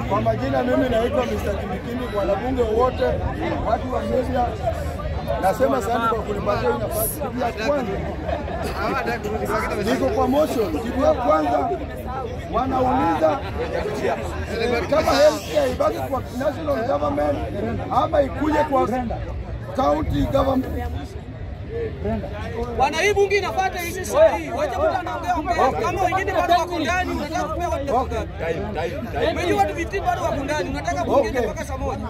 Kwa majina mimi naitwa Mr. Kindikindi, wanabunge wote, watu wa media, nasema sana kwa kunipatia hii nafasi. Kitu ya kwanza niko kwa motion. Kitu ya kwanza wanauliza eh, kama healthcare ibaki kwa national government ama ikuje kwa county government. Bwana, hii bunge inafuata hizi sahihi. Wacha mtu anaongea ongea. Kama wengine bado wako ndani, unataka kupewa muda gani? Umejua watu vitii bado wako ndani, unataka bunge Okay. mpaka saa moja.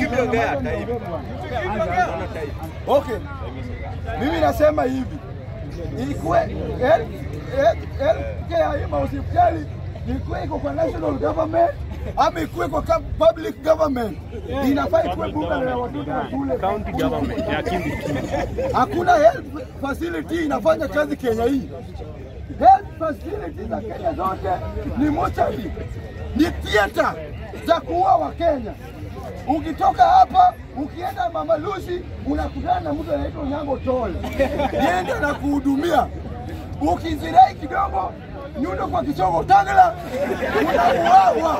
Okay, mimi nasema hivi, ikuwe health- health- healthcare hii mahospitali ikuwe iko kwa national government ama ikuwe kwa ka- public government, inafaa ikuwe bunge la watoto wa shule. County government ya Kindiki. Hakuna health facility inafanya kazi Kenya hii. Health facility za Kenya zote ni mochari, ni theater za kuua Wakenya. Ukitoka hapa ukienda Mama Lucy unakutana na mtu anaitwa Nyango Tole, yende na kuhudumia. Ukizirai kidogo nyundo kwa kichogo Tangala, unauawa,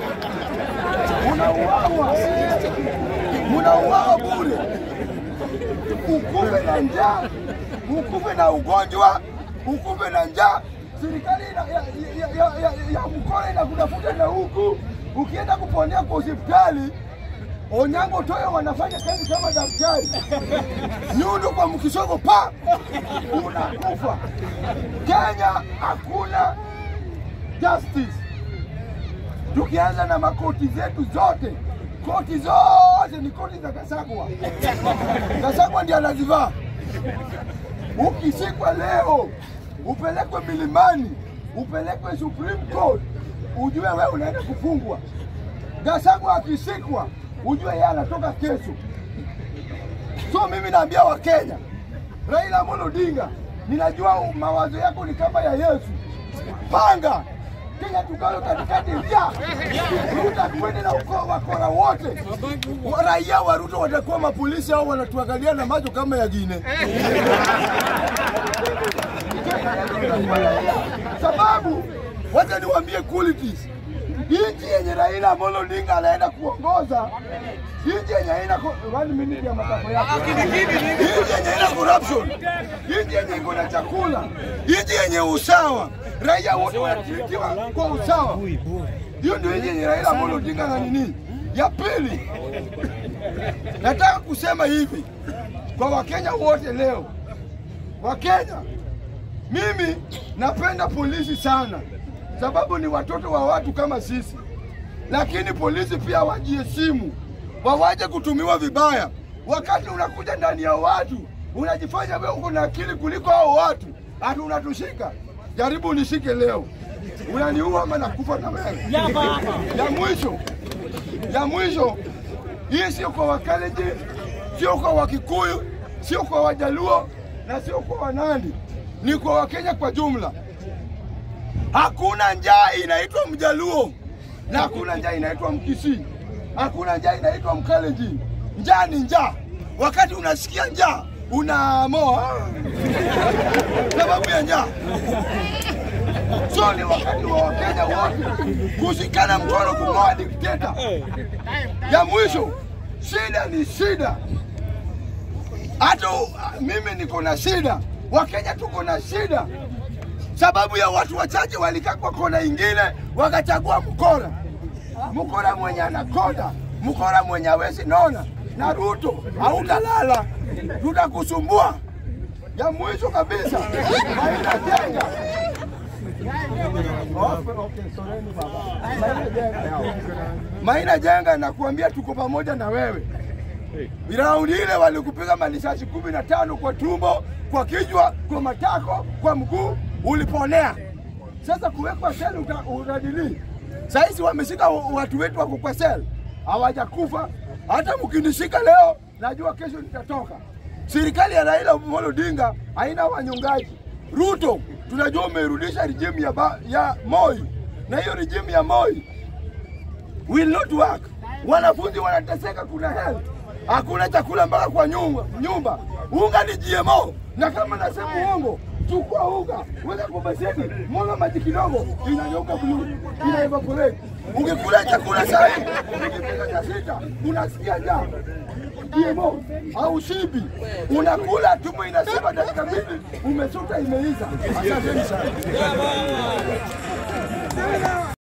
unauawa, unauawa bure ukufe na njaa, ukufe na ugonjwa, ukufe na njaa. Serikali ina- ya, ya, ya, ya, ya mkoa inakutafuta na huku, ukienda kuponea kwa hospitali Onyango Toyo wanafanya kazi kama daktari, nyundo kwa mkishogo pa unakufa. Kenya hakuna justice. Tukianza na makoti zetu zote, koti zote ni koti za Kasagwa. Kasagwa ndiye anazivaa. Ukishikwa leo upelekwe milimani, upelekwe Supreme Court, ujue wewe unaenda kufungwa. Gasagwa akishikwa, ujue yeye anatoka kesho. So mimi naambia Wakenya, Raila Amolo Odinga, ninajua mawazo yako ni kama ya Yesu. Panga Kenya tugawe katikati ya Ruto tuende na ukoo wakora wote. Wa- Raia wa Ruto watakuwa mapolisi au wanatuangalia na macho kama ya Gine. Sababu wacha niwaambie qualities. Nchi yenye Raila Amolo Odinga anaenda kuongoza, nchi yenye haina ko- one minute ya matakwa yako, nchi yenye haina corruption, nchi yenye iko na chakula, nchi yenye usawa, raia wote wanatritiwa kwa usawa. Hiyo ndio nchi yenye Raila Amolo Odinga na nini. Ya pili, nataka kusema hivi kwa Wakenya wote leo, Wakenya mimi napenda polisi sana, sababu ni watoto wa watu kama sisi, lakini polisi pia wajiheshimu, wawaje kutumiwa vibaya. Wakati unakuja ndani ya watu unajifanya wewe uko na akili kuliko hao watu, hata unatushika. Jaribu unishike leo, unaniua ama nakufa na wewe. Ya mwisho, ya mwisho, hii sio kwa Wakalenjin, sio kwa Wakikuyu, sio kwa Wajaluo na sio kwa Wanandi, ni kwa Wakenya kwa jumla. Hakuna njaa inaitwa Mjaluo na hakuna njaa inaitwa Mkisii, hakuna njaa inaitwa Mkalenjin. Njaa ni njaa. Wakati unasikia njaa unaamoa sababu ya njaa. So ni wakati wa Wakenya wote kushikana mkono kung'oa dikteta. Ya mwisho, shida ni shida. Hata u- mimi niko na shida, Wakenya tuko na shida sababu ya watu wachache walikaa kwa kona ingine wakachagua mkora, mkora mwenye anakonda, mkora mwenye hawezi nona. Na Ruto hautalala, tutakusumbua. Ya mwisho kabisa, Maina Jenga Maina Jenga, nakuambia tuko pamoja na wewe. Raundi ile walikupiga marisasi kumi na tano kwa tumbo, kwa kichwa, kwa matako, kwa mguu, uliponea. Sasa kuwekwa seli uta- utadili. Saizi wameshika wa- watu wetu wako kwa seli, hawajakufa. Hata mkinishika leo, najua kesho nitatoka. Serikali ya Raila Amolo Odinga haina wanyongaji. Ruto, tunajua umerudisha regime ya, ba, ya Moi, na hiyo regime ya Moi will not work. Wanafunzi wanateseka, kuna health, hakuna chakula mpaka kwa nyumba, nyumba. Unga ni GMO, na kama nasema uongo, chukua unga weka kwa beseni, mwaga maji kidogo, inageuka blue, ina evaporate. Ukikula chakula saa hii, ukipika cha sita unasikia njaa GMO au shibi, unakula tumbo inasema dakika mbili umesuta imeisha. Asanteni sana.